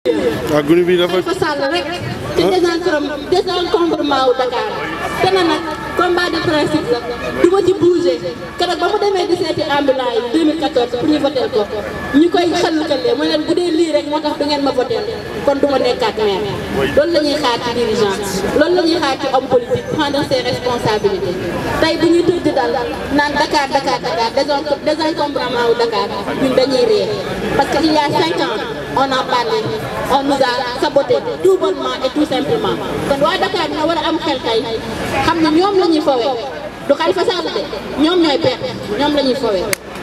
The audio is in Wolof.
waaw gunu bi dafa Khalifa Sall rek ci désencombrement désencombrement wu Dakar te na nag combat de principe la du ma ci bouger keroog ba mu demee di seeti ambulant yi 2014 pour ñu votel ko ñu koy xalukalee mu ne bu dee lii rek moo tax du ngeen ma votel kon du ma nekkaat maire loolu la ñuy xaar ci dirigeant loolu la ñuy xaar ci homme politique prendre ses responsabilités tey bu ñuy tëdd dal naan Dakar Dakar Dakar désen- désencombrement wu Dakar ñun dañuy réer parce que il y a cinq ans on en parlait on nous a saboté tout bonnement et tout simplement kon waa Dakar dina war a am xel tey xam ne ñoom la ñuy fowee du Khalifa Sall de ñoom ñooy perte ñoom la ñuy fowee